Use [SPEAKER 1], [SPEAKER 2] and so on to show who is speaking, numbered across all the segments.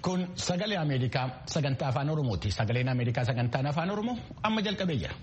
[SPEAKER 1] Kun sagalee Ameerikaa sagantaa afaan Oromooti. Sagaleen Ameerikaa sagantaan afaan Oromoo amma jalqabee jira.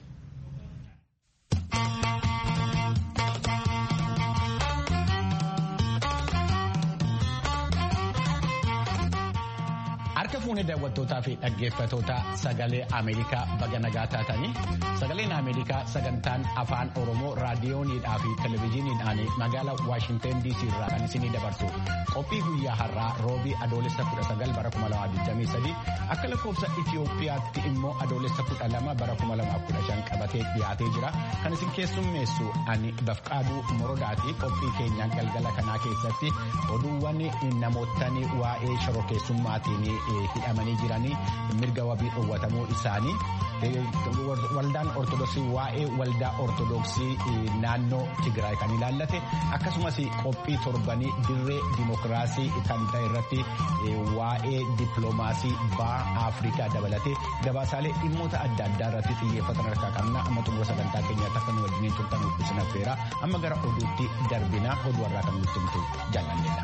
[SPEAKER 1] Harka fuunee daawwattootaa fi dhaggeeffatoota sagalee Ameerikaa baga nagaa taatanii sagaleen Ameerikaa sagantaan afaan Oromoo raadiyooniidhaa fi televizyiiniidhaan magaalaa Waashinteen DC irraa kan isinii dabarsu qophii guyyaa har'aa roobii adoolessa 19 bara 2023 akka lakkoofsa Itiyoophiyaatti immoo adoolessa 12 bara 2015 qabatee dhiyaatee jira kan isin keessummeessu ani bafqaaduu morodaati qophii keenyaan galgala kanaa keessatti oduuwwan namoottan waa'ee shororkeessummaatiin hidhamanii jiranii mirga wabii dhoowwatamuu isaanii waldaan ortodoksii waa'ee waldaa ortodoksii naannoo Tigraay kan ilaallate akkasumas qophii torbanii dirree dimokiraasii kan ta'e irratti waa'ee dippiloomaasii baha Afrikaa dabalatee gabaasaalee dhimmoota adda addaa irratti xiyyeeffatan harkaa qabna amma xumura sagantaa keenyaatti akka nu wajjiniin turtan isin affeera amma gara oduutti darbinaa oduu har'aa kan nutti himtu jaalladheedha.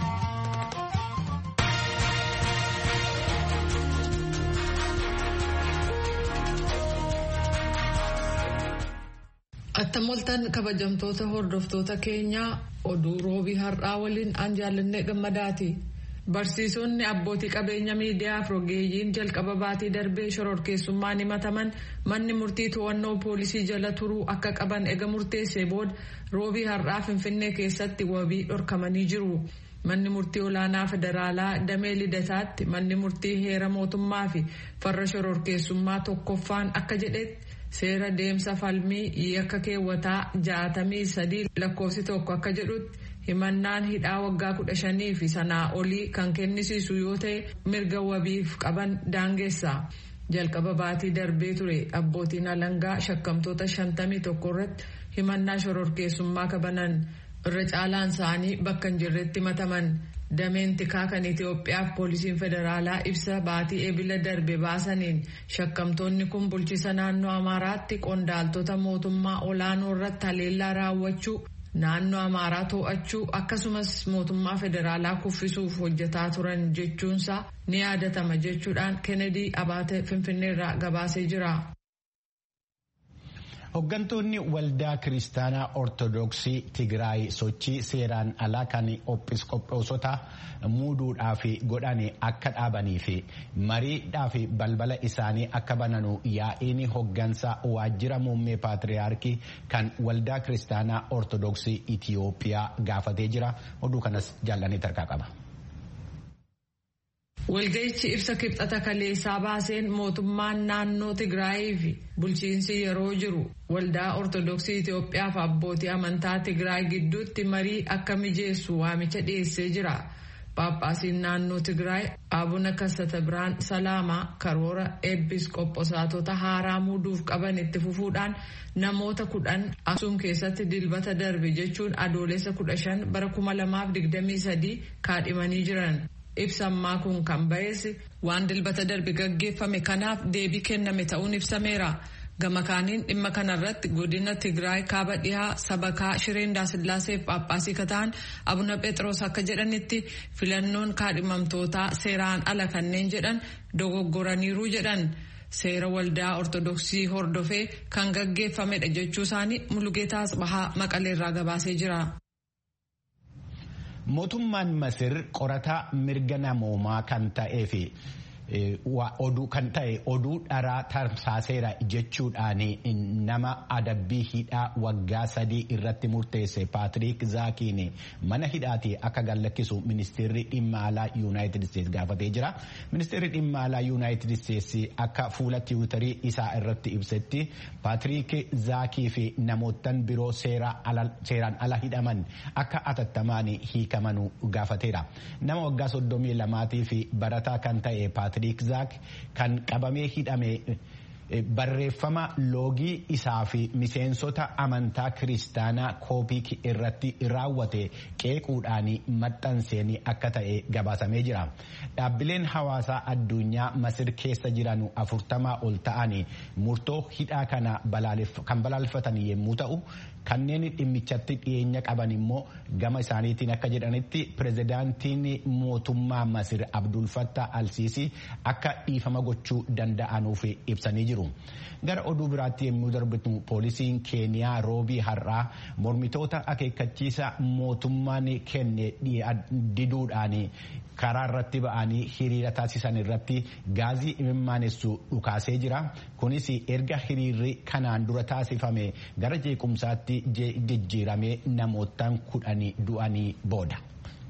[SPEAKER 2] Attamoltan kabajamtoota hordoftoota keenyaa oduu roobii har'aa waliin aan jaallannee gammadaati. Barsiisonni abbootii qabeenya miidiyaa fi rogeeyyiin jalqaba baatii darbee shororkeessummaan himataman manni murtii to'annoo poolisii jala turuu akka qaban ega murteessee booda roobii har'aa finfinnee keessatti wabii dhorkamanii jiru. Manni murtii olaanaa federaalaa damee lidataatti manni murtii heera mootummaa fi farra shororkeessummaa tokkoffaan akka jedhetti. seera deemsa falmii yakka keewwataa jaatamii sadii lakkoofsi tokko akka jedhutti himannaan hidhaa waggaa kudha shanii fi sanaa olii kan kennisiisu yoo ta'e mirga wabiif qaban daangeessa. jalqaba baatii darbee ture abbootiin alangaa shakkamtoota shantamii tokko irratti himannaa shororkeessummaa qabanan irra caalaan isaanii bakka hin jirretti himataman. dameen tikaa kan Itoophiyaaf poolisiin federaalaa ibsa baatii eebila darbe baasaniin shakkamtoonni kun bulchiisa naannoo Amaaraatti qondaaltota mootummaa olaanoo irratti haleellaa raawwachuu naannoo Amaaraa to'achuu akkasumas mootummaa federaalaa kuffisuuf hojjetaa turan jechuunsaa ni yaadatama jechuudhaan Kennedy Abaate Finfinneerraa gabaasee jira.
[SPEAKER 1] Hooggantoonni waldaa kiristaanaa ortodoksii Tigraay sochii seeraan alaa kan qophoosota muuduudhaaf godhan akka dhaabanii fi mariidhaaf balbala isaanii akka bananu yaa'iin hooggansa waajjira muummee paatriyaarkii kan waldaa kiristaanaa ortodoksii Itiyoophiyaa gaafatee jira. Oduu kanas jaallanii tarkaa qaba.
[SPEAKER 2] Walga'ichi ibsa kibxata kaleessaa baaseen mootummaan naannoo Tigraayii fi bulchiinsi yeroo jiru waldaa Ortodoksii Itoophiyaa fi abbootii amantaa Tigraay gidduutti marii akka mijeessu waamicha dhiyeessee jira. Paaphaasiin naannoo Tigraay Abuna Kassata Biraan Salaamaa karoora eebiskooposaatota haaraa muuduuf qaban itti fufuudhaan namoota kudhan Aksuum keessatti dilbata darbe jechuun adoolessa kudha shan bara kuma lamaaf digdamii sadii kaadhimanii jiran. ibsammaa kun kan ba'eessi waan dilbata darbe gaggeeffame kanaaf deebii kenname ta'uun ibsameera. Gama kaaniin dhimma kanarratti godina Tigraay kaaba dhihaa sabakaa Shireen Daasillaaseef Paaphaasii kataan Abuna Phexros akka jedhanitti filannoon kaadhimamtootaa seeraan ala kanneen jedhan dogoggoraniiru jedhan. Seera waldaa Ortodoksii hordofee kan gaggeeffamedha jechuu isaanii Mulugeetaa Asbahaa Maqaleerraa gabaasee jira.
[SPEAKER 1] Mootummaan Masir qorataa mirga namoomaa kan ta'ee fi oduu kan ta'e oduu dharaa tamsaaseera jechuudhaan nama adabbii hidhaa waggaa sadii irratti murteesse Paatiriik Zaakiin mana hidhaatii akka gallakkisu ministeerri dhimma alaa Yuunaayitid Isteetsi gaafatee jira. Ministeerri dhimma alaa Yuunaayitid Isteetsi akka fuula tiwutarii isaa irratti ibsetti Paatiriik Zaakii fi namoottan biroo seeraan ala hidhaman akka atattamaan hiikaman gaafateera. Nama waggaa soddomii lamaatii fi barataa kan ta'e Paatiriik Zaak kan qabamee hidhame barreeffama loogii isaa fi miseensota amantaa kiristaanaa koopik irratti raawwate qeequudhaan maxxanseen akka ta'e gabaasamee jira. Dhaabbileen hawaasaa addunyaa Masir keessa jiran afurtamaa ol ta'an murtoo hidhaa kana kan balaaleffatan yommuu ta'u kanneen dhimmichatti dhiyeenya qaban immoo gama isaaniitiin akka jedhanitti pirezidaantiin mootummaa Masir Abdul Fattah Alsiisii akka dhiifama gochuu danda'anuuf ibsanii jiru. Gara oduu biraatti yommuu darbitu poolisiin Keeniyaa roobii har'aa mormitoota akeekkachiisa mootummaan kenne diduudhaan karaa irratti ba'anii hiriira taasisan irratti gaazii imimaanessu dhukaasee jira. Kunis erga hiriirri kanaan dura taasifame gara jeequmsaatti jijjiiramee namootaan kudhanii du'anii booda.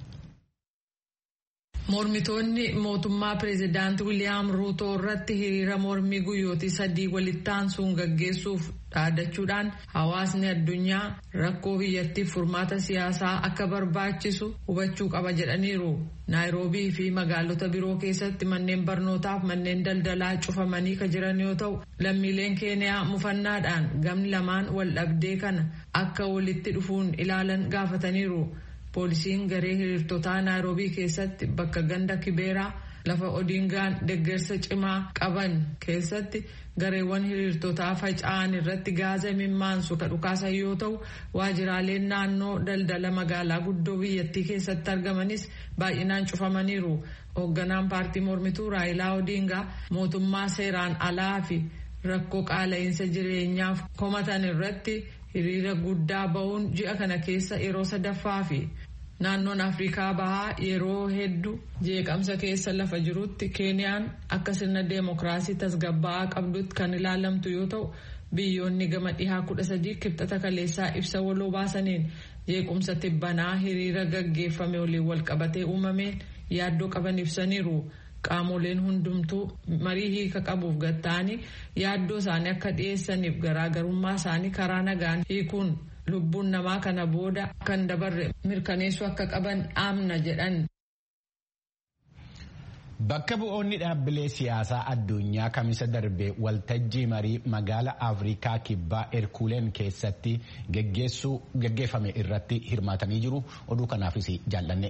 [SPEAKER 2] Mormitoonni mootummaa pireezidaantii Wiliyaam Ruutoo irratti hiriira mormii guyyootii sadii walitti aansuun gaggeessuuf dhaadachuudhaan hawaasni addunyaa rakkoo biyyattiif furmaata siyaasaa akka barbaachisu hubachuu qaba jedhaniiru. Naayiroobii fi magaalota biroo keessatti manneen barnootaaf manneen daldalaa cufamanii kan jiran yoo ta'u lammiileen keeniyaa mufannaadhaan gamni lamaan wal dhabdee kana akka walitti dhufuun ilaalan gaafataniiru. poolisiin garee hiriirtotaa naayiroobii keessatti bakka ganda kibeeraa lafa odiingaan deggersa cimaa qaban keessatti gareewwan hiriirtotaa faca'an irratti gaaza imimmaansu ka dhukaasan yoo ta'u waajiraaleen naannoo daldala magaalaa guddoo biyyattii keessatti argamanis baay'inaan cufamaniiru hoogganaan paartii mormituu raayilaa odiingaa mootummaa seeraan alaa fi rakkoo qaala'insa jireenyaaf komatan irratti hiriira guddaa ba'uun ji'a kana keessa yeroo sadaffaa fi naannoon afrikaa bahaa yeroo hedduu jeeqamsa keessa lafa jirutti keeniyaan akka sirna deemokiraasii tasgabbaa'aa qabdutti kan ilaalamtu yoo ta'u biyyoonni gama dhihaa kudha sadii kibxata kaleessaa ibsa waloo baasaniin jeequmsa tibbanaa hiriira gaggeeffame waliin walqabatee uumameen yaaddoo qaban ibsaniiru. qaamoleen hundumtuu marii hiika qabuuf gatta'anii yaaddoo isaanii akka dhiyeessaniif garaagarummaa isaanii karaa nagaan hiikuun lubbuun namaa kana booda kan dabarre mirkaneessuu akka qaban dhaamna jedhan.
[SPEAKER 1] Bakka bu'oonni dhaabbilee siyaasaa addunyaa kamisa darbe waltajjii marii magaala Afrikaa kibbaa Erkuuleen keessatti gaggeeffame irratti hirmaatanii jiru. Oduu kanaafis jaallanne.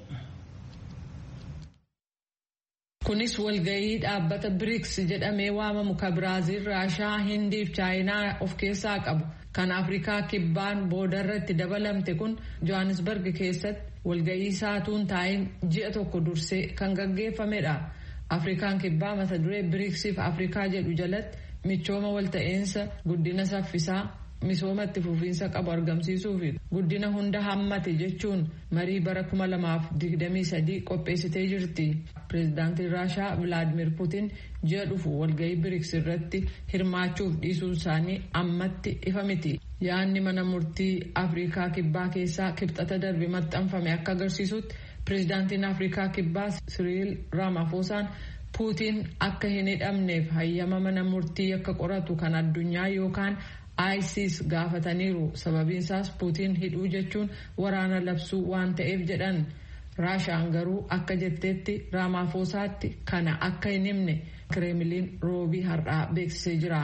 [SPEAKER 2] Kunis walgahii dhaabbata BRICS jedhamee waamamu kan Biraaziil, Raashaa, Hindii fi Chaayinaa of keessaa qabu. Kan Afrikaa kibbaan boodarratti dabalamte kun Johannesburg keessatti walgahii saatuun taa'in ji'a tokko dursee kan gaggeeffamedha. Afrikaan kibbaa mata duree BRICS fi Afrikaa jedhu jalatti michooma walta'insa guddina saffisaa misooma itti fufiinsa qabu argamsiisuu fi guddina hunda hammate jechuun marii bara 2023 qopheessitee jirti. Pireezidaantiin Raashaa Vilaadimir Puutiin ji'a dhufu walgahii biriks irratti hirmaachuuf dhiisuun isaanii ammatti ifa miti. Yaadni mana murtii Afrikaa kibbaa keessaa kibxata darbe maxxanfame akka agarsiisutti pireezidaantiin Afrikaa kibbaa Siriil Raamafoosaan Puutiin akka hin hidhamneef hayyama mana murtii akka qoratu kan addunyaa yookaan ISIS gaafataniiru sababiin isaas puutiin hidhuu jechuun waraana labsuu waan ta'eef jedhan raashaan garuu akka jetteetti raamaafosaatti kana akka hin himne kireemiliin roobii har'aa beeksisee jira.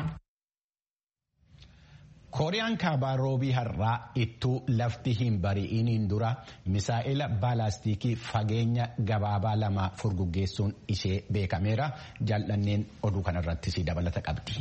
[SPEAKER 1] kooriyaan kaabaa roobii har'aa ittuu lafti hin bari'iniin dura misaa'ila baalaastikii fageenya gabaabaa lama furguggeessuun ishee beekameera jaallanneen oduu kanarrattis dabalata qabdi.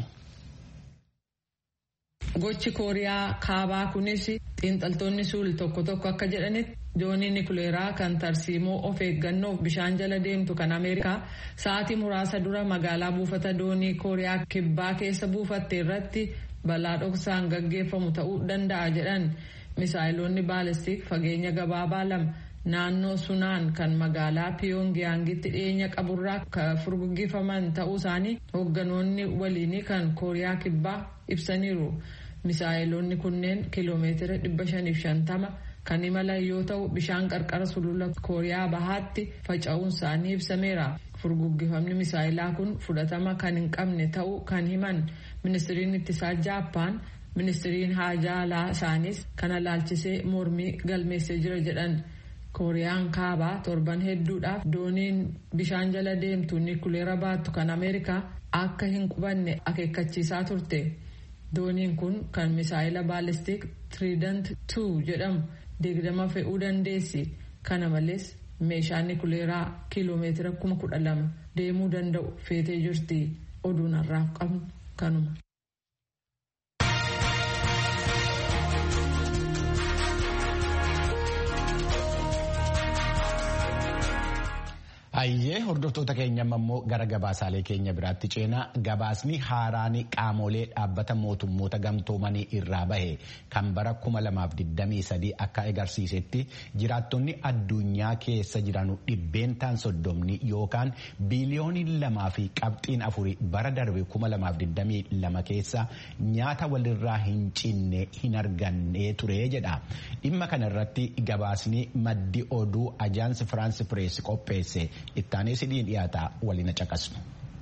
[SPEAKER 2] Gochi Kooriyaa kaabaa kunis xiinxaltoonni suul tokko tokko akka jedhanitti doonii nikuleeraa kan tarsiimoo of eeggannoof bishaan jala deemtu kan Ameerikaa sa'aatii muraasa dura magaalaa buufata doonii Kooriyaa kibbaa keessa buufatte irratti balaa dhoksaan gaggeeffamu ta'uu danda'a jedhan misaayiloonni baalistik fageenya gabaabaa lama naannoo sunaan kan magaalaa piyongiyaangitti dhiyeenya qaburraa kan furguggifaman ta'uu isaanii hoogganoonni waliinii kan kooriyaa kibbaa ibsaniiru. misaayiloonni kunneen kiiloomeetira 550 kan imalan yoo ta'u bishaan qarqara sulula kooriyaa bahaatti faca'uun isaanii ibsameera. furguggifamni misaayilaa kun fudhatama kan hin qabne ta'uu kan himan ministiriin ittisaa jaappaan ministiriin haajaa alaa isaanis kana laalchisee mormii galmeessee jira jedhan. kooriyaan kaabaa torban hedduudhaaf dooniin bishaan jala deemtu nikuleera baattu kan ameerikaa akka hin qubanne akeekkachiisaa turte dooniin kun kan misaayila baalistik trident 2 jedhamu digdama fe'uu dandeessi kana malees meeshaa nikuleeraa kiiloomeetira kuma kudha lama deemuu danda'u feetee jirti oduun har'aaf qabnu kanuma.
[SPEAKER 1] Hayyee hordoftoota keenya immoo gara gabaasaalee keenya biraatti ceenaa gabaasni haaraan qaamolee dhaabbata mootummoota gamtoomanii irraa bahe kan bara 2023 akka agarsiisetti jiraattonni addunyaa keessa jiran dhibbeentaan soddomni yookaan biiliyoonii lamaa fi qabxiin afurii bara darbe 2022 keessa nyaata walirraa hin cinne hin arganne ture jedha. Dhimma kanarratti gabaasni maddi oduu ajaansi Firaansi Pirees qopheesse. ittaanee sidii dhiyaataa waliin caqasnu.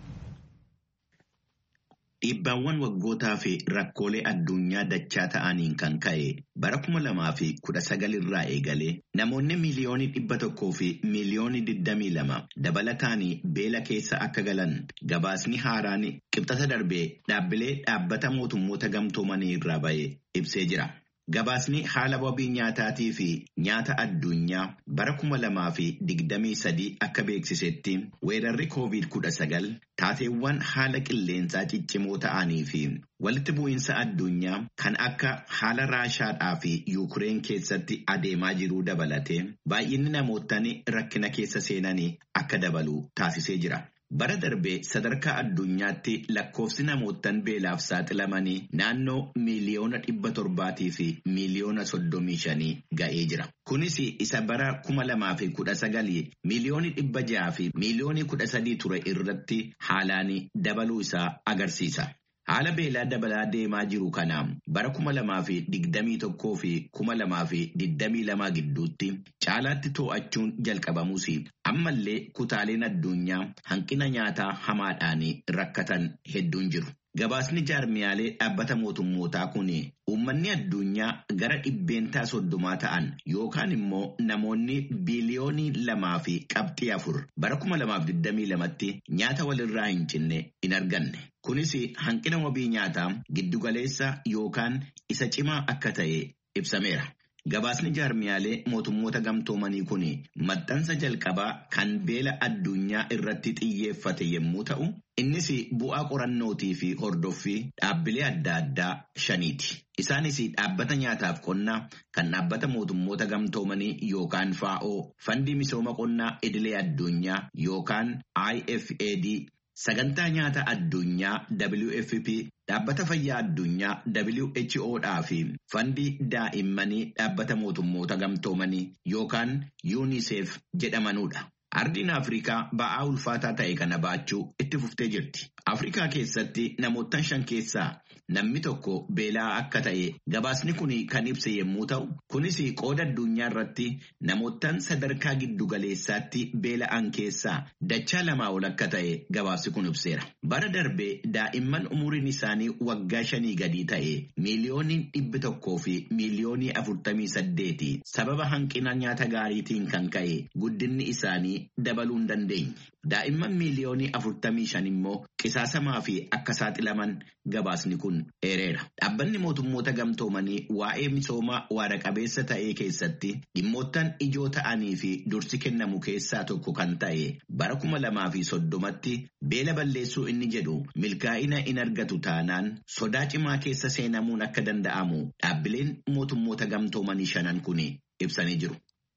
[SPEAKER 3] Dhiibbaawwan waggootaa fi rakkoolee addunyaa dachaa ta'aniin kan ka'e bara kuma lamaa fi kudha sagal irraa eegalee namoonni miiliyoonii dhibba tokkoo fi miiliyoonii digdamii lama dabalataanii beela keessa akka galan gabaasni haaraan qibxata darbee dhaabbilee dhaabbata mootummoota gamtoomanii irraa ba'e ibsee jira. Gabaasni haala wabii nyaataatii fi nyaata addunyaa bara kuma lamaa fi digdamii sadii akka beeksisetti weerarri koovid kudha sagal taateewwan haala qilleensaa ciccimoo ta'anii fi walitti bu'iinsa addunyaa kan akka haala raashaadhaa fi yuukireen keessatti adeemaa jiruu dabalate baay'inni namootaan rakkina keessa seenanii akka dabalu taasisee jira. Bara darbee sadarkaa addunyaatti lakkoofsi namootaan beelaaf saaxilamanii naannoo miiliyoona dhibba torbaatii fi miiliyoona soddomii shanii ga'ee jira. Kunis isa bara kuma lamaa fi kudha sagalii miiliyoonii dhibba jaha fi miiliyoonii kudha sadii ture irratti haalaan dabaluu isaa agarsiisa. Haala beelaa dabalaa deemaa jiru kana bara kuma lamaa fi digdamii tokkoo fi kuma lamaa fi digdamii lamaa gidduutti caalaatti to'achuun jalqabamus ammallee kutaaleen addunyaa hanqina nyaataa hamaadhaan rakkatan hedduun jiru. Gabaasni jaarmiyaalee dhaabbata mootummootaa kun uummanni addunyaa gara dhibbeentaa soddomaa ta'an yookaan immoo namoonni biiliyoonii lamaa fi qabxii afur bara kuma lamaaf digdamii lamatti nyaata walirraa hin cinne hin arganne. Kunis hanqina wabii nyaataa giddugaleessa yookaan isa cimaa akka ta'e ibsameera. Gabaasni jaarmiyaalee mootummoota gamtoomanii kun maxxansa jalqabaa kan beela addunyaa irratti xiyyeeffate yommuu ta'u, innis bu'aa qorannootii fi hordoffii dhaabbilee adda addaa shaniiti. Isaanis dhaabbata nyaataaf qonnaa kan dhaabbata mootummoota gamtoomanii yookaan FAO, fandii misooma qonnaa idilee addunyaa yookaan IFAD. Sagantaa nyaata addunyaa WFP dhaabbata fayyaa addunyaa WHO dhaa fi fandii daa'immanii dhaabbata mootummoota gamtoomanii yookaan UNICEF jedhamanudha. Ardiin Afrikaa ba'aa ulfaataa ta'e kana baachuu itti fuftee jirti. Afrikaa keessatti namoota shan keessaa namni tokko beelaa akka ta'e gabaasni kun kan ibse yommuu ta'u, kunis qooda addunyaa irratti namootaan sadarkaa giddugaleessaatti beela'an keessaa dachaa lamaa ol akka ta'e gabaasni kun ibseera. Bara darbee daa'imman umuriin isaanii waggaa shanii gadii ta'e miiliyoonii dhibbi tokkoo fi miiliyoonii afurtamii saddeeti sababa hanqina nyaata gaariitiin kan ka'e guddinni isaanii dabaluu hin dandeenye. Daa'imman miiliyoonii afurtamii shan immoo qisaasamaa fi akka saaxilaman gabaasni kun eereera. Dhaabbanni mootummoota gamtoomanii waa'ee misooma waara qabeessa ta'ee keessatti dhimmoottan ijoo ta'anii fi dursi kennamu keessaa tokko kan ta'e bara kuma lamaa fi soddomatti beela balleessuu inni jedhu milkaa'ina in argatu taanaan sodaa cimaa keessa seenamuun akka danda'amu dhaabbileen mootummoota gamtoomanii shanan kun ibsanii jiru.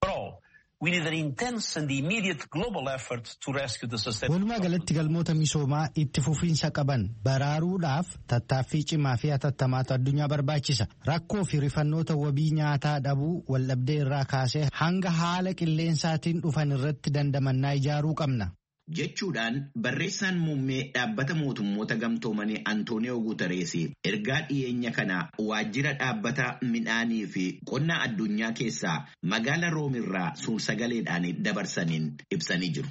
[SPEAKER 4] Walumaa galatti galmoota misoomaa itti fufiinsa qaban baraaruudhaaf tattaaffii cimaa fi hatattamaatu addunyaa barbaachisa. Rakkoo fi rifannoota wabii nyaataa dhabuu waldhabdee irraa kaasee hanga haala qilleensaatiin dhufan irratti dandamannaa ijaaruu qabna.
[SPEAKER 3] Jechuudhaan barreessaan muummee dhaabbata mootummoota gamtoomanii Antooniyoo Guutarees ergaa dhiyeenya kana waajjira dhaabbata midhaanii fi qonnaa addunyaa keessaa magaala Roomirraa suur-sagaleedhaan dabarsaniin ibsanii jiru.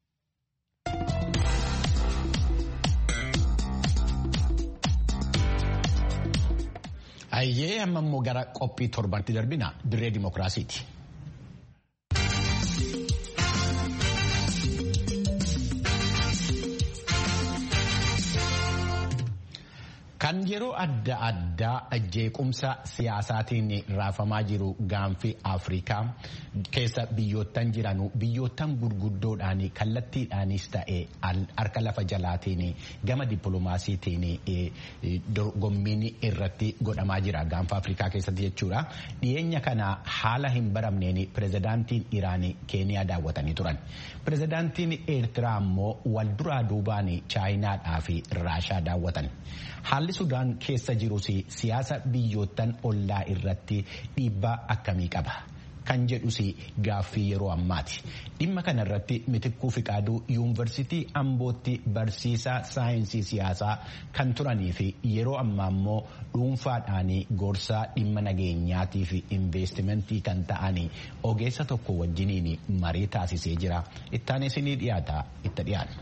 [SPEAKER 1] Hayyee amma immoo gara qophii torbatti darbina dirree dimookiraasiiti. Kan yeroo adda addaa jeequmsa siyaasaatiin raafamaa jiru gaanfi Afrikaa keessa biyyoottan jiranu biyyoottan gurguddoodhaan kallattiidhaanis ta'e harka lafa jalaatiin gama dippiloomaasiitiin dorgommiin irratti godhamaa jira gaanfa Afrikaa keessatti jechuudha. Dhiyeenya kana haala hin baramneen pirezidaantiin Iraan Keeniyaa daawwatanii turan. Pirezidaantiin Eertiraa immoo wal duraa duubaan Chaayinaadhaa fi Raashaa daawwatan. Haalli Sudaan keessa jirus siyaasa biyyoottan ollaa irratti dhiibbaa akkamii qaba? Kan jedhus gaaffii yeroo ammaati. Dhimma kana irratti mitikkuu fiqaaduu yuunivarsiitii Ambootti barsiisaa saayinsii siyaasaa kan turanii fi yeroo ammaa immoo dhuunfaadhaan gorsaa dhimma nageenyaatii fi investimentii kan ta'an ogeessa tokko wajjiniin marii taasisee jira. Ittaanis ni dhiyaata itti dhiyaanna.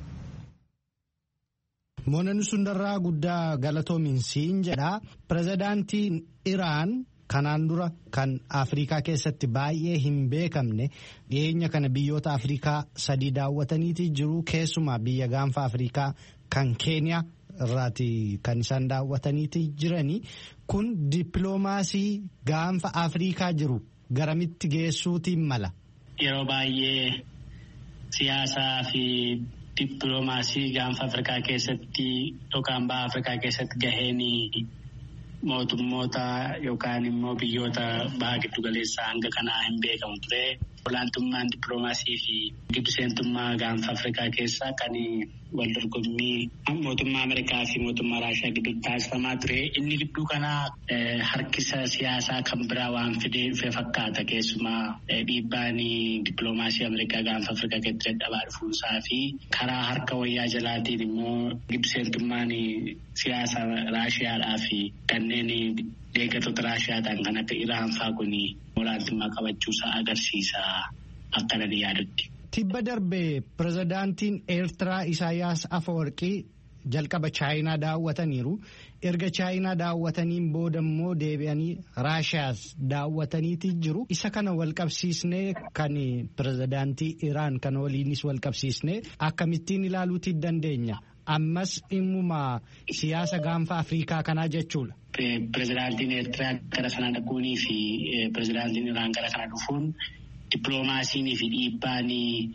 [SPEAKER 4] Moonani sundarraa guddaa galatoominsiin jedha. Pirezidaantiin Iraan kanaan dura kan Afrikaa keessatti baay'ee hin beekamne dhiyeenya kana biyyoota Afrikaa sadii daawwataniiti jiru. Keessumaa biyya gaanfa Afrikaa kan Keeniyaa irraati kan isaan daawwataniiti jirani. Kun dippiloomaasii gaanfa Afrikaa jiru garamitti geessuutiin mala.
[SPEAKER 5] Yeroo baay'ee siyaasaa fi dippiloomaasii gaanfa Afrikaa keessatti yookaan baha Afrikaa keessatti gaheen mootummoota yookaan immoo biyyoota baha giddugaleessaa hanga kanaa hin beekamu ture. Olaantummaan dippiloomaasii fi gidduseentummaa gaanfa Afrikaa keessaa kan wal dorgommii mootummaa Ameerikaa fi mootummaa Raashiyaa gidduutti taasifamaa ture. Inni gidduu kanaa harkisa siyaasaa kan biraa waan fide fakkaata. Keessumaa dhiibbaan dippiloomaasii Ameerikaa gaanfa Afrikaa keessatti dadhabaa dhufuusaa fi karaa harka wayyaa jalaatiin immoo gidduseentummaan siyaasa Raashiyaadhaa fi kanneen deeggartoota Raashiyaadhaan kan akka Iraan fa'aa kun olaantummaa qabachuusaa agarsiisa akka nani yaadutti.
[SPEAKER 4] Tibba darbee pirezidaantiin Eertiraa Isaayyaas Afawarqii jalqaba Chaayinaa daawwataniiru. Erga Chaayinaa daawwataniin booda immoo deebi'anii Raashiyaas daawwataniiti jiru. Isa kana wal qabsiisnee kan pirezidaantii Iraan kana waliinis wal qabsiisnee akkamittiin ilaaluuti dandeenya. Ammas dhimmuma siyaasa gaanfa Afrikaa kanaa jechuudha.
[SPEAKER 5] Pirezidaantiin Eertiraa gara sana dhaquunii fi pirezidaantiin Iraan gara kana dhufuun dippiloomaasiinii fi dhiibbaan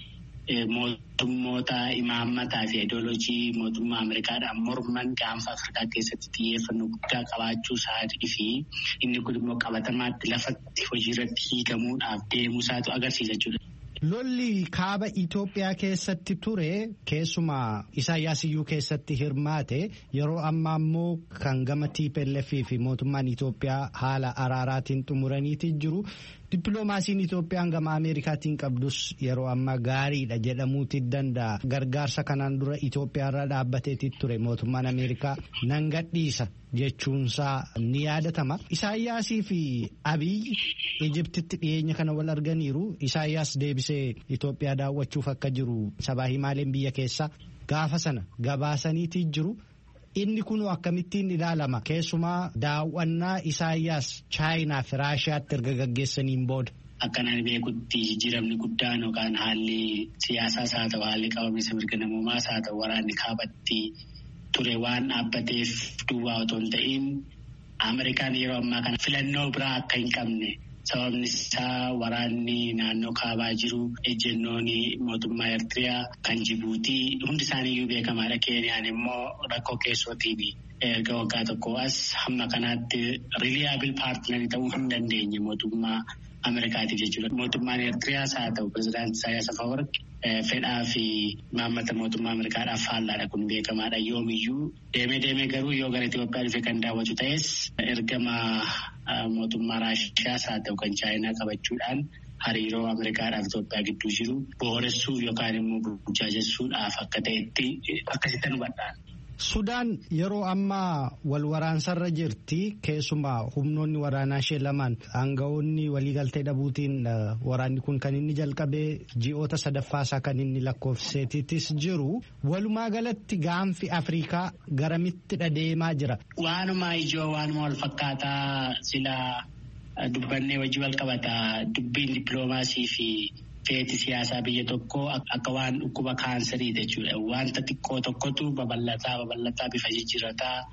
[SPEAKER 5] mootummoota imaammataa fi ideoloojii mootummaa Ameerikaadhaan morman gaanfa Afrikaa keessatti xiyyeeffannoo guddaa qabaachuu isaatii fi inni kun immoo qabatamaatti lafatti hojiirratti hiikamuudhaaf deemuusaatu agarsiisa jechuudha.
[SPEAKER 4] Lolli kaaba Itoophiyaa keessatti ture keessumaa Isaayyaas iyyuu keessatti hirmaate yeroo ammaa immoo kan gama TPLF fi mootummaan Itoophiyaa haala araaraatiin xumuraniiti jiru. Dippiloomaasiin Itoophiyaan gama Ameerikaatiin qabdus yeroo ammaa gaariidha jedhamuuti danda'a. Gargaarsa kanaan dura Itoophiyaarra dhaabbateeti ture mootummaan Ameerikaa nan gadhiisa jechuunsaa ni yaadatama. Isaayyaasii fi Abiyyi Ijiptitti dhiyeenya kana wal arganiiru. Isaayyaas deebisee Itoophiyaa daawwachuuf akka jiru sabaa himaaleen biyya keessaa gaafa sana gabaasaniiti jiru. Inni kun akkamittiin ilaalama keessumaa daawwannaa Isaayyaas Chaayinaa fi Raashiyaatti erga gaggeessaniin booda.
[SPEAKER 5] Akkanaan beekutti jijjiiramni guddaan yookaan haalli siyaasaas haa ta'u haalli qabamiinsa mirga namoomaas haa ta'u waraanni kaabatti ture waan dhaabbateef duwwaa otoo hin ta'in Ameerikaan yeroo ammaa kana filannoo biraa akka hin qabne. Sababni isaa waraanni naannoo kaabaa jiru ejjennoon mootummaa Eertiriyaa kan Jibuutii hundi isaaniiyyuu beekamaadha. Keeniyaan immoo rakkoo keessootiin erga waggaa tokko as hamma kanaatti riiliyaabil paartinarii ta'uu hin dandeenye mootummaa Ameerikaatiif jechuudha. Mootummaan Eertiriyaas haa ta'u pirezidaantii Isaayyaas Afawarqi fedhaa fi maammata mootummaa Ameerikaadhaaf faallaadha kun beekamaadha. Yoomiyyuu deemee deemee garuu yoo gara Itoophiyaa dhufe kan daawwatu ta'es ergama mootummaa Raashiyaas haa ta'u kan Chaayinaa qabachuudhaan hariiroo Ameerikaadhaaf Itoophiyaa gidduu jiru booressuuf yookaan immoo burjaajessuudhaaf akka ta'etti akkasitti hubadhaan.
[SPEAKER 4] Sudaan yeroo ammaa wal waraansarra jirti keessumaa humnoonni waraanaa ishee lamaan aangawoonni waliigaltee dhabuutiin waraanni kun kan inni jalqabee ji'oota sadaffaasaa kan inni lakkoofseetittis jiru walumaa galatti gaanfi Afrikaa garamitti deemaa jira.
[SPEAKER 5] Waanuma ijoo waanuma wal fakkaataa silaa dubbannee wajji wal qabataa dubbiin dippiloomaasii fi. feeti siyaasaa biyya tokkoo akka waan dhukkuba kaansarii jechuudha. Wanta xiqqoo tokkotu babal'ataa babal'ataa bifa jijjiirataa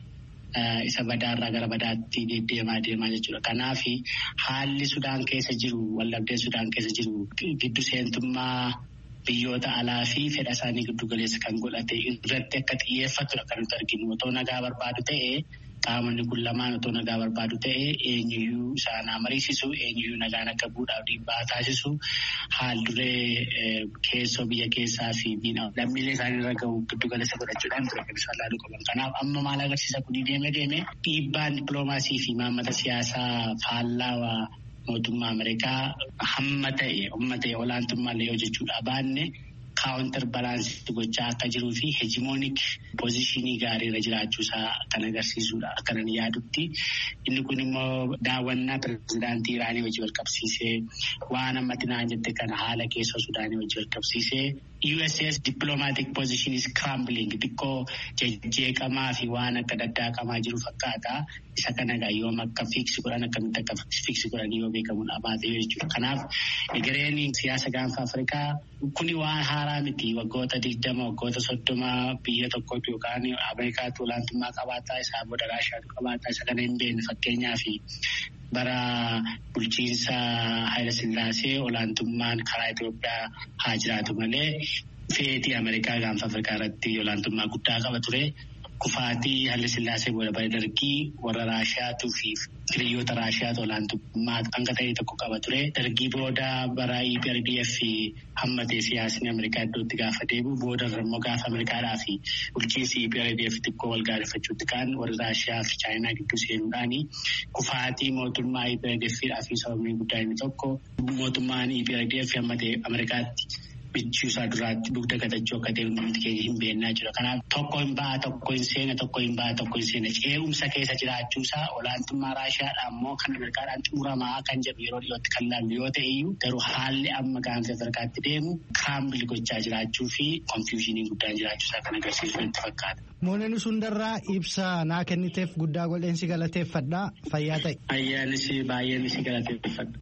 [SPEAKER 5] isa badaarraa gara badaatti deddeemaa deemaa jechuudha. Kanaaf haalli Sudaan keessa jiru wallabdee Sudaan keessa jiru giddu seentummaa biyyoota alaa fi fedha isaanii giddu galeessa kan godhate irratti akka xiyyeeffatudha kan nuti arginu. Otoo nagaa barbaadu ta'ee qaamonni kun lamaan otoo nagaa barbaadu ta'ee eenyuyyuu isaanaa mariisisu eenyuyyuu nagaan akka bu'uudhaaf dhiibbaa taasisu haal duree keessoo biyya keessaa fi lammiilee isaanii irra gahu giddu galeessa godhachuudhaan ture kan isaan laaluu qaban. Kanaaf amma maal agarsiisa kun deeme deeme dhiibbaan dippiloomaasii fi maammata siyaasaa faallaa mootummaa Ameerikaa hamma ta'e humna ta'e olaantummaa yoo jechuudha baanne kaawuntar balaansii gochaa akka jiruu fi heejimoonik poozishinii gaariirra jiraachuusaa kan agarsiisudha akka nan yaadutti. Inni kun immoo daawwannaa pirezidaantii Iraanii wajji wal qabsiisee waan ammatti naan jette kana haala keessoo Sudaanii wajji wal qabsiisee USS diplomatic position is crumbling xiqqoo jejjeeqamaa fi waan akka daddaaqamaa jiru fakkaata. Isa kana egaa yoom akka fiiksi godhan akkamitti akka fiiksi godhan yoo beekamu dhabaate jechuudha. Kanaaf egereen siyaasa gaanfa Afrikaa kuni waan haaraa miti waggoota digdama waggoota soddoma biyya tokkotu yookaan Ameerikaatu olaantummaa qabaataa isaa booda Raashiyaatu qabaataa isa kana hin beekne fakkeenyaaf bara bulchiinsa Haayila Sillaasee olaantummaan karaa Itoophiyaa haa jiraatu malee feetii Ameerikaa gaanfa Afrikaa irratti olaantummaa guddaa qaba ture. Kufaatii Haayila Sillaasee booda bara dargii warra Raashiyaatuu fi hiriyoota Raashiyaatu olaantummaa hanga ta'e tokko qaba ture. Dargii booda bara EPRDF hammatee siyaasni Ameerikaa iddootti gaafa deebi'u booda immoo gaafa Ameerikaadhaa fi bulchiinsi EPRDF xiqqoo wal gaarifachuutti kaan warra Raashiyaa fi Chaayinaa gidduu seenuudhaani kufaatii mootummaa EPRDF fi sababni guddaa inni tokko mootummaan EPRDF hammatee Ameerikaatti. bichuusaa duraatti dugda gatachuu akka ta'e hundi keenya hin beennaa jira. Kanaaf tokko hin ba'a tokko hin seena tokko hin ba'a tokko hin seena ce'umsa keessa jiraachuusaa olaantummaa Raashiyaadhaa immoo kan Ameerikaadhaan xumuramaa kan jedhu yeroo dhiyootti kan laallu yoo ta'e iyyuu garuu haalli amma gaanfa Afrikaatti deemu kaambil gochaa jiraachuu fi konfiyuushinii guddaan jiraachuusaa kan agarsiisu itti fakkaata.
[SPEAKER 4] Mooneen sundarraa ibsa naa kenniteef guddaa godheen si galateeffadha fayyaa ta'e.
[SPEAKER 5] Ayyaanis baay'een si galateeffadha.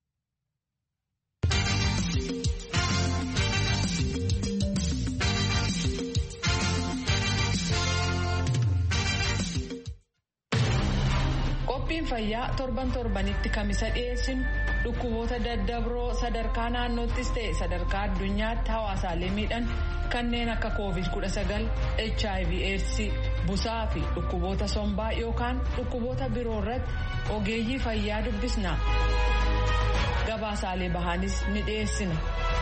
[SPEAKER 2] Qophiin fayyaa torban torbanitti kamisa dhiyeessinu dhukkuboota daddabroo sadarkaa naannoottis ta'e sadarkaa addunyaatti hawaasaalee miidhan kanneen akka covid-19 hiv aids busaa fi dhukkuboota sombaa yookaan dhukkuboota biroo irratti ogeeyyii fayyaa dubbisna gabaasaalee bahaanis ni dhiyeessina.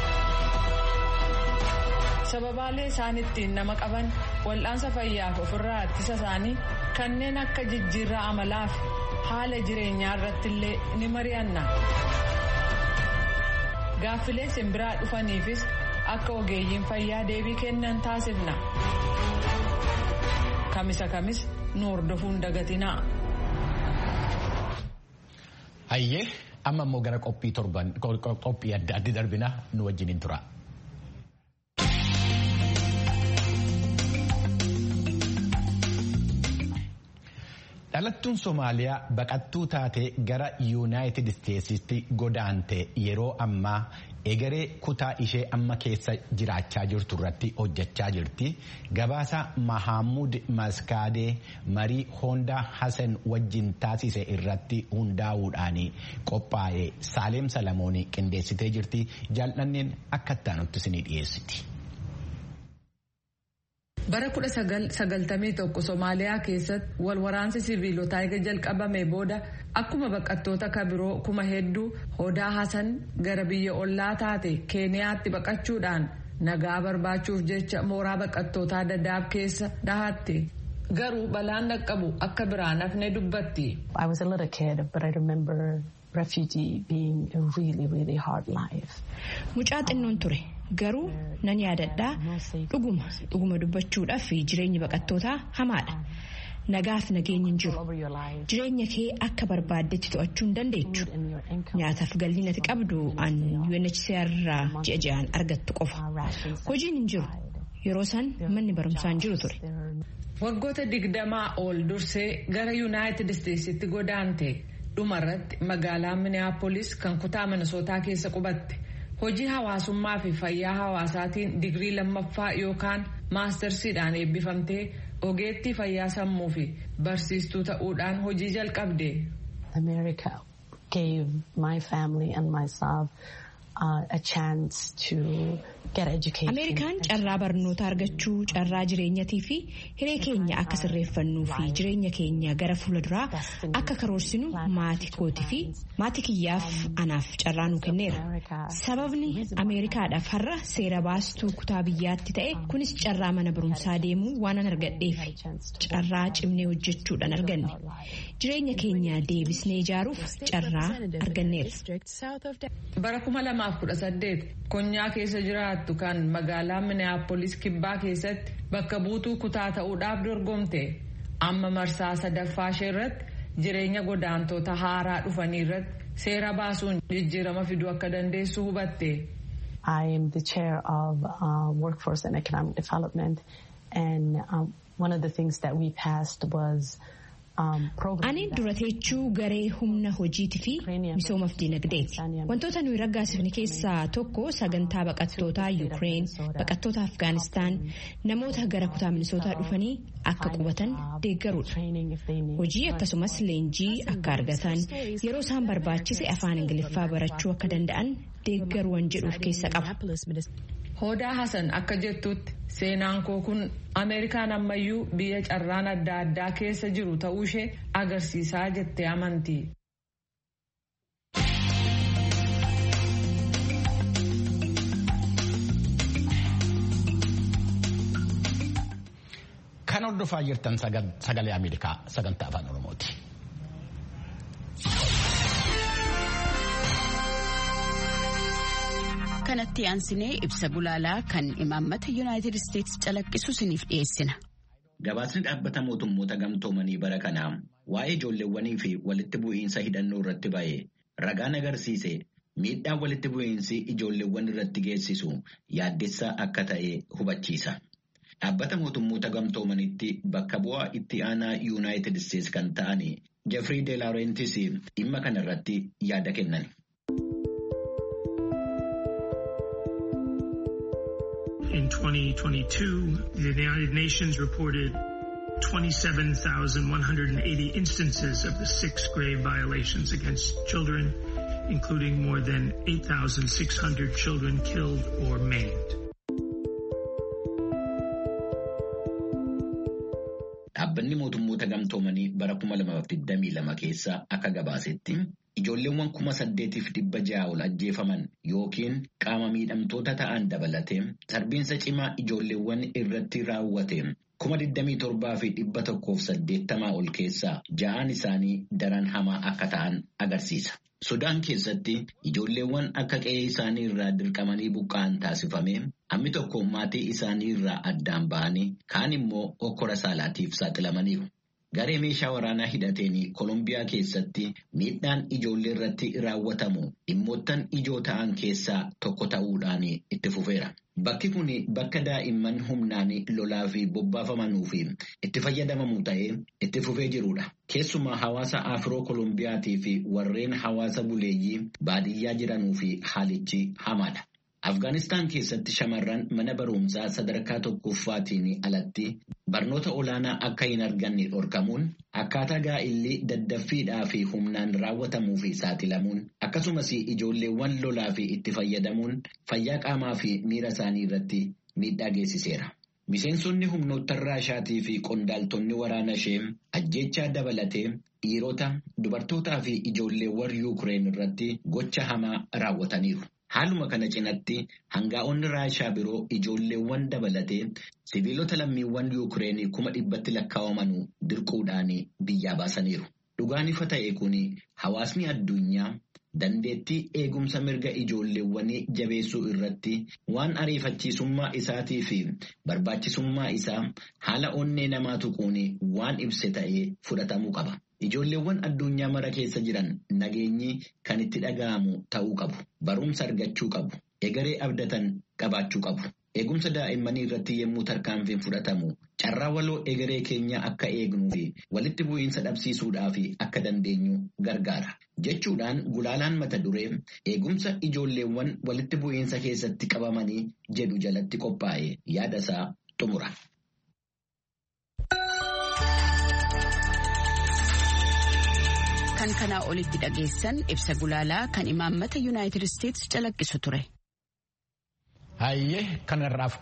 [SPEAKER 2] sababaalee isaan ittiin nama qaban wal'aansa fayyaaf ofirraa ittisa isaanii kanneen akka jijjiirraa amalaa fi haala jireenyaa irratti illee ni mari'anna. Gaaffilee simbiraa dhufaniifis akka ogeeyyiin fayyaa deebii kennan taasifna. Kamisa kamis nu hordofuun dagatinaa.
[SPEAKER 1] Hayyee amma immoo gara qophii torban qophii adda addi darbina nu wajjiniin tura. dhalattuun somaaliyaa baqattuu taatee gara yuunaayitid isteetsitti godaante yeroo ammaa egeree kutaa ishee amma keessa jiraachaa jirtu irratti hojjechaa jirti gabaasa mahaamud maskaadee marii hoondaa hasan wajjin taasise irratti hundaa'uudhaan qophaa'e saaleem salamoonii qindeessitee jirti jaalladhanneen akka ittaanutti isinii dhiyeessiti.
[SPEAKER 2] bara 1991 somaaliyaa keessatti wal waraansi siviilotaa eega jalqabame booda akkuma baqattoota kabiroo kuma hedduu hodaa hasan gara biyya ollaa taate keeniyaatti baqachuudhaan nagaa barbaachuuf jecha mooraa baqattootaa dadaab keessa dhahatte garuu balaan dhaqqabu akka biraan hafne dubbatti.
[SPEAKER 6] Mucaa xinnoon ture garuu nan yaadadhaa dhuguma dhuguma dubbachuudhaaf jireenyi baqattootaa hamaadha. Nagaaf nageenyi hin jiru. Jireenya kee akka barbaaddetti to'achuu hin dandeechu. Nyaataaf galii ati qabdu an UNHCR irraa ji'a ji'aan argattu qofa. Hojiin hin jiru. Yeroo san manni barumsaa hin jiru ture.
[SPEAKER 2] Waggoota digdamaa ol dursee gara Yuunaayitid Isteetsitti godaante. dhumarratti magaalaa minneapolis kan kutaa minnesootaa keessa qubatte hojii hawaasummaa fi fayyaa hawaasaatiin digrii lammaffaa yookaan maastarsiidhaan eebbifamtee ogeettii fayyaa sammuu fi barsiistuu ta'uudhaan hojii jalqabde.
[SPEAKER 7] America gave my family and myself uh, a chance to get education.
[SPEAKER 6] Ameerikaan carraa barnoota argachuu, carraa jireenyatii fi hiree keenya akka sirreeffannuu fi jireenya keenya gara fuulduraa akka karoorsinu maatii kootii fi maatii kiyyaaf anaaf carraa nu kenneera. Sababni Ameerikaadhaaf har'a seera baastuu kutaa biyyaatti ta'e kunis carraa mana barumsaa deemuu waan an argadheef carraa cimnee hojjechuudhaan arganne. Jireenya keenya deebisnee ijaaruuf carraa arganneera.
[SPEAKER 2] Bara 2018 konyaa keessa jiraattu kan magaalaa Minneapolis kibbaa keessatti bakka buutuu kutaa ta'uudhaaf dorgomte amma marsaa sadaffaa ishee irratti jireenya godaantota haaraa dhufanii irratti seera baasuun jijjiirama fiduu akka dandeessu hubatte.
[SPEAKER 7] I am the chair of uh, workforce and economic development and um, one of the things that we passed was
[SPEAKER 6] Ani dura teechuu garee humna hojiitii fi misoomaaf dinagdeeti. Wantoota nuyi raggaasifne keessaa tokko sagantaa baqattootaa Yuukireen, baqattoota Afgaanistaan, namoota gara kutaa minisootaa dhufanii akka qubatan deeggaruudha. Hojii akkasumas leenjii akka argatan yeroo isaan barbaachise afaan Ingiliffaa barachuu akka danda'an deeggaruu waan jedhuuf keessa qaba.
[SPEAKER 2] Hoodaa Hasan akka jettutti seenaan koo kun Ameerikaan ammayyuu biyya carraan adda addaa keessa jiru ta'uu ishee agarsiisaa jettee amanti.
[SPEAKER 1] Kan hordofaa jirtan sagalee Ameerikaa sagantaa afaan Oromooti.
[SPEAKER 8] kanatti aansinee ibsa gulaalaa kan imaammata yuunaayitid isteetsi calaqqisu isiniif dhiyeessina.
[SPEAKER 3] Gabaasni dhaabbata mootummoota gamtoomanii bara kanaa waa'ee ijoolleewwanii fi walitti bu'iinsa hidhannoo irratti ba'e ragaan agarsiise miidhaan walitti bu'iinsi ijoolleewwan irratti geessisu yaaddessaa akka ta'e hubachiisa. Dhaabbata mootummoota gamtoomanitti bakka bu'aa itti aanaa yuunaayitid isteetsi kan ta'an Jeffrey De Laurentiis dhimma kana irratti yaada kennan.
[SPEAKER 9] In 2022, the United Nations reported 27,180 instances of the six grave violations against children, including more than 8,600 children killed or maimed.
[SPEAKER 3] Dhaabbanni mootummoota gamtoomanii bara 2022 keessa akka gabaasetti ijoolleewwan kuma saddeetiif dhibba ja'a ol ajjeefaman yookiin qaama miidhamtoota ta'an dabalatee sarbiinsa cimaa ijoolleewwan irratti raawwate kuma 27 fi dhibba tokkoof saddeettamaa ol keessaa ja'aan isaanii daran hamaa akka ta'an agarsiisa. Sudaan keessatti ijoolleewwan akka qe'ee isaanii irraa dirqamanii buqqa'an taasifame hammi tokko maatii isaanii irraa addaan ba'anii kaan immoo okkora saalaatiif saaxilamaniiru. Garee meeshaa waraanaa hidhateen Kolumbiyaa keessatti miidhaan ijoollee irratti raawwatamu dhimmoottan ijoo ta'an keessaa tokko ta'uudhaan itti fufeera. Bakki kun bakka daa'imman humnaan lolaa fi bobbaafamanuu fi itti fayyadamamu ta'ee itti fufee jirudha. Keessumaa hawaasa Afiroo Kolumbiyaatii fi warreen hawaasa buleeyyii baadiyyaa jiranuu fi haalichi hamaadha. Afgaanistaan keessatti shamarran mana barumsaa sadarkaa tokkoffaatiin alatti barnoota olaanaa akka hin arganne dhorkamuun akkaataa gaa'illi daddaffiidhaa fi humnaan raawwatamuu fi saaxilamuun akkasumas ijoolleewwan lolaa fi itti fayyadamuun fayyaa qaamaa fi miira isaanii irratti miidhaa geessiseera. Miseensonni humnoota raashaatii fi qondaaltonni waraana ishee ajjechaa dabalatee dhiirota, dubartootaa fi ijoolleewwan Yuukireen irratti gocha hamaa raawwataniiru. Haaluma kana cinatti hangaa'onni raashaa biroo ijoolleewwan dabalatee sibiilota lammiiwwan Yuukireen kuma dhibbatti lakkaa'aman dirquudhaan biyyaa baasaniiru. Dhugaan ifa ta'e kun hawaasni addunyaa dandeettii eegumsa mirga ijoolleewwanii jabeessuu irratti waan ariifachiisummaa isaatii fi barbaachisummaa isaa haala onnee namaa tuquun waan ibse ta'ee fudhatamuu qaba. Ijoolleewwan addunyaa mara keessa jiran nageenyi kan itti dhaga'amu ta'uu qabu. Barumsa argachuu qabu. Egeree abdatan qabaachuu qabu. Eegumsa daa'immanii irratti yommuu tarkaanfiin fudhatamu carraa waloo egeree keenya akka eegnuu fi walitti bu'iinsa dhabsiisuudhaaf akka dandeenyu gargaara. Jechuudhaan gulaalaan mata duree eegumsa ijoolleewwan walitti bu'iinsa keessatti qabamanii jedhu jalatti qophaa'e yaada isaa xumura.
[SPEAKER 8] kan kanaa olitti dhageessan ibsa gulaalaa kan imaammata yuunaayitid isteetsi calaqqisu ture.
[SPEAKER 1] Hayyee kanarraaf